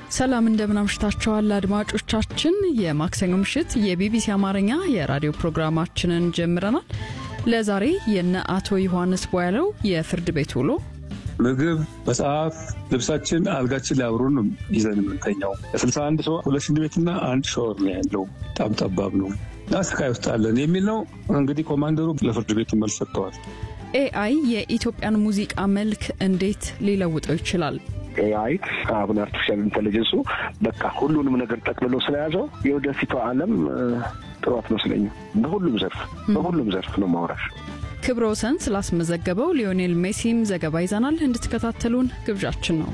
ሰላም እንደምን አምሽታችኋል አድማጮቻችን። የማክሰኞ ምሽት የቢቢሲ አማርኛ የራዲዮ ፕሮግራማችንን ጀምረናል። ለዛሬ የነ አቶ ዮሐንስ ቧያለው የፍርድ ቤት ውሎ ምግብ፣ መጽሐፍ፣ ልብሳችን፣ አልጋችን ላይ አብሮን ነው ይዘን የምንተኛው። ለስልሳ አንድ ሰው ሁለት ሽንት ቤትና አንድ ሻወር ነው ያለው። በጣም ጠባብ ነው እና ስቃይ ውስጥ አለን የሚል ነው። እንግዲህ ኮማንደሩ ለፍርድ ቤቱ መልስ ሰጥተዋል። ኤአይ የኢትዮጵያን ሙዚቃ መልክ እንዴት ሊለውጠው ይችላል? ኤአይ አሁን አርቲፊሻል ኢንቴሊጀንሱ በቃ ሁሉንም ነገር ጠቅልሎ ስለያዘው የወደፊቷ ዓለም ጥሩ አትመስለኝም። በሁሉም ዘርፍ በሁሉም ዘርፍ ነው ማውራሽ። ክብረ ወሰን ስላስመዘገበው ሊዮኔል ሜሲም ዘገባ ይዘናል። እንድትከታተሉን ግብዣችን ነው።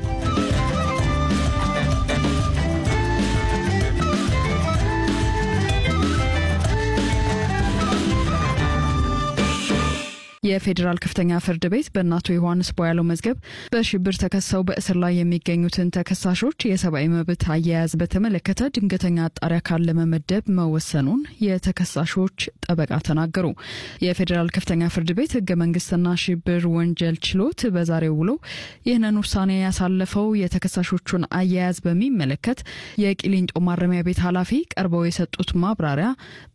የፌዴራል ከፍተኛ ፍርድ ቤት በእነ አቶ ዮሐንስ ቧያለው መዝገብ በሽብር ተከሰው በእስር ላይ የሚገኙትን ተከሳሾች የሰብአዊ መብት አያያዝ በተመለከተ ድንገተኛ አጣሪ አካል ለመመደብ መወሰኑን የተከሳሾች ጠበቃ ተናገሩ። የፌዴራል ከፍተኛ ፍርድ ቤት ህገ መንግስትና ሽብር ወንጀል ችሎት በዛሬው ውሎ ይህንን ውሳኔ ያሳለፈው የተከሳሾቹን አያያዝ በሚመለከት የቂሊንጦ ማረሚያ ቤት ኃላፊ ቀርበው የሰጡት ማብራሪያ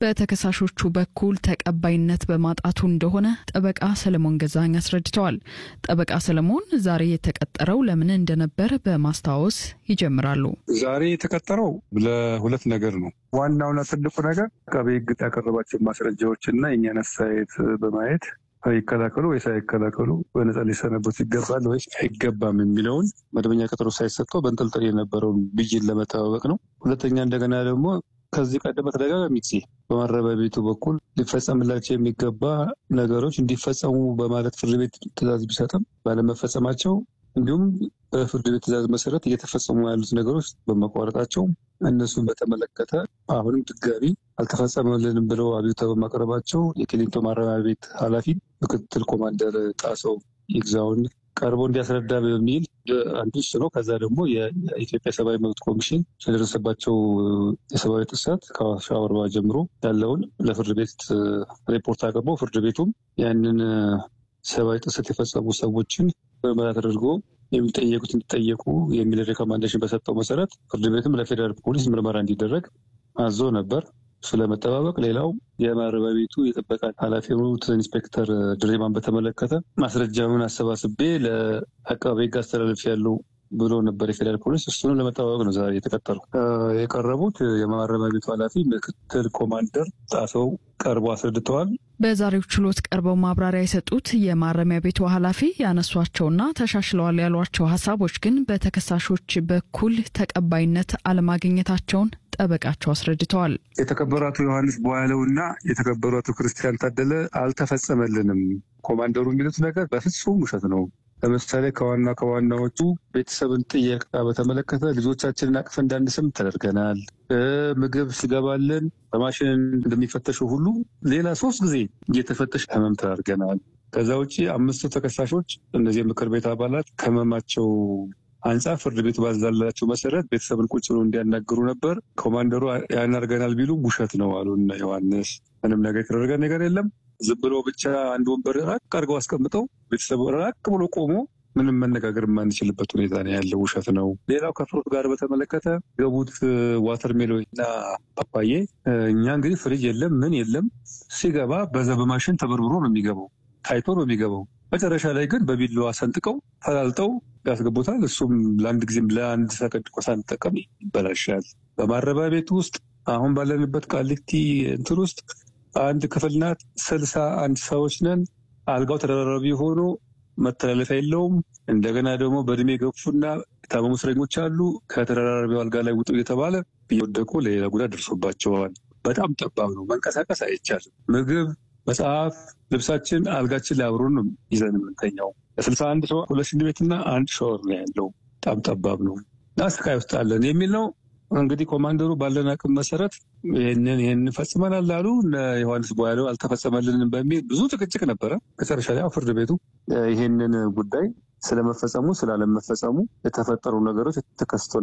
በተከሳሾቹ በኩል ተቀባይነት በማጣቱ እንደሆነ ጠበቃ ሰለሞን ገዛኝ አስረድተዋል። ጠበቃ ሰለሞን ዛሬ የተቀጠረው ለምን እንደነበር በማስታወስ ይጀምራሉ። ዛሬ የተቀጠረው ለሁለት ነገር ነው። ዋናውና ትልቁ ነገር አቃቤ ህግ ያቀረባቸው ማስረጃዎች እና የእኛን አስተያየት በማየት ይከላከሉ ወይስ አይከላከሉ፣ በነጻ ሊሰናበቱ ይገባል ወይስ አይገባም የሚለውን መደበኛ ቀጠሮ ሳይሰጠው በንጠልጠል የነበረውን ብይን ለመጠባበቅ ነው። ሁለተኛ እንደገና ደግሞ ከዚህ ቀደም በተደጋጋሚ ጊዜ በማረሚያ ቤቱ በኩል ሊፈጸምላቸው የሚገባ ነገሮች እንዲፈጸሙ በማለት ፍርድ ቤት ትዕዛዝ ቢሰጥም ባለመፈጸማቸው እንዲሁም በፍርድ ቤት ትዕዛዝ መሰረት እየተፈጸሙ ያሉት ነገሮች በመቋረጣቸው እነሱን በተመለከተ አሁንም ድጋሚ አልተፈጸመልንም ብለው አቤቱታ በማቅረባቸው የቂሊንጦ ማረሚያ ቤት ኃላፊ ምክትል ኮማንደር ጣሰው ይግዛውን ቀርቦ እንዲያስረዳ በሚል አንዱ እሱ ነው። ከዛ ደግሞ የኢትዮጵያ ሰብአዊ መብት ኮሚሽን ስለደረሰባቸው የሰብአዊ ጥሰት ከአዋሽ አርባ ጀምሮ ያለውን ለፍርድ ቤት ሪፖርት አቅርቦ ፍርድ ቤቱም ያንን ሰብአዊ ጥሰት የፈጸሙ ሰዎችን ምርመራ ተደርጎ የሚጠየቁት እንዲጠየቁ የሚል ሬኮማንዴሽን በሰጠው መሰረት ፍርድ ቤትም ለፌዴራል ፖሊስ ምርመራ እንዲደረግ አዞ ነበር። ስለመጠባበቅ ሌላው የማረሚያ ቤቱ የጥበቃ ኃላፊ የሆኑት ኢንስፔክተር ድሬማን በተመለከተ ማስረጃውን አሰባስቤ ለአቃቤ ሕግ አስተላለፍ ያለው ብሎ ነበር የፌዴራል ፖሊስ። እሱንም ለመጠባበቅ ነው ዛሬ የተቀጠሩ። የቀረቡት የማረሚያ ቤቱ ኃላፊ ምክትል ኮማንደር ጣሰው ቀርቦ አስረድተዋል። በዛሬው ችሎት ቀርበው ማብራሪያ የሰጡት የማረሚያ ቤቱ ኃላፊ ያነሷቸውና ተሻሽለዋል ያሏቸው ሀሳቦች ግን በተከሳሾች በኩል ተቀባይነት አለማግኘታቸውን ጠበቃቸው አስረድተዋል። የተከበሩ አቶ ዮሐንስ ቧያለው እና የተከበሩ አቶ ክርስቲያን ታደለ አልተፈጸመልንም። ኮማንደሩ የሚሉት ነገር በፍጹም ውሸት ነው። ለምሳሌ ከዋና ከዋናዎቹ ቤተሰብን ጥየቃ በተመለከተ ልጆቻችንን አቅፍ እንዳንስም ተደርገናል። ምግብ ሲገባልን በማሽን እንደሚፈተሸው ሁሉ ሌላ ሶስት ጊዜ እየተፈተሽ ህመም ተደርገናል። ከዛ ውጭ አምስቱ ተከሳሾች እነዚህ የምክር ቤት አባላት ከህመማቸው አንጻር ፍርድ ቤቱ ባዛላቸው መሰረት ቤተሰብን ቁጭ ብሎ እንዲያናግሩ ነበር። ኮማንደሩ ያን አድርገናል ቢሉ ውሸት ነው አሉ እነ ዮሐንስ። ምንም ነገር የተደረገ ነገር የለም። ዝም ብሎ ብቻ አንድ ወንበር ራቅ አድርገው አስቀምጠው ቤተሰቡ ራቅ ብሎ ቆሞ ምንም መነጋገር የማንችልበት ሁኔታ ነው ያለው። ውሸት ነው። ሌላው ከፍሩት ጋር በተመለከተ ገቡት ዋተር ሜሎን እና ፓፓዬ እኛ እንግዲህ ፍሪጅ የለም ምን የለም ሲገባ በዛ በማሽን ተበርብሮ ነው የሚገባው ታይቶ ነው የሚገባው። መጨረሻ ላይ ግን በቢላዋ ሰንጥቀው ፈላልጠው ያስገቡታል። እሱም ለአንድ ጊዜም ለአንድ ሰከንድ እኮ ሳንጠቀም ይበላሻል። በማረሚያ ቤት ውስጥ አሁን ባለንበት ቃሊቲ እንትን ውስጥ አንድ ክፍል ናት። ስልሳ አንድ ሰዎች ነን። አልጋው ተደራራቢ ሆኖ መተላለፊያ የለውም። እንደገና ደግሞ በእድሜ ገፉና የታመሙ እስረኞች አሉ። ከተደራራቢው አልጋ ላይ ውጡ እየተባለ እየወደቁ ለሌላ ጉዳት ደርሶባቸዋል። በጣም ጠባብ ነው። መንቀሳቀስ አይቻልም። ምግብ፣ መጽሐፍ፣ ልብሳችን አልጋችን ላይ አብሮን ነው ይዘን የምንተኛው። ለስልሳ አንድ ሰው ሁለት ሽንት ቤትና አንድ ሻወር ነው ያለው። በጣም ጠባብ ነው እና ስቃይ ውስጥ አለን የሚል ነው። እንግዲህ ኮማንደሩ ባለን አቅም መሰረት ይህንን ይህን ፈጽመናል አሉ። ዮሐንስ ቧያለው አልተፈጸመልንም በሚል ብዙ ጭቅጭቅ ነበረ። መጨረሻ ላይ ፍርድ ቤቱ ይህንን ጉዳይ ስለመፈጸሙ ስላለመፈጸሙ የተፈጠሩ ነገሮች ተከስቶ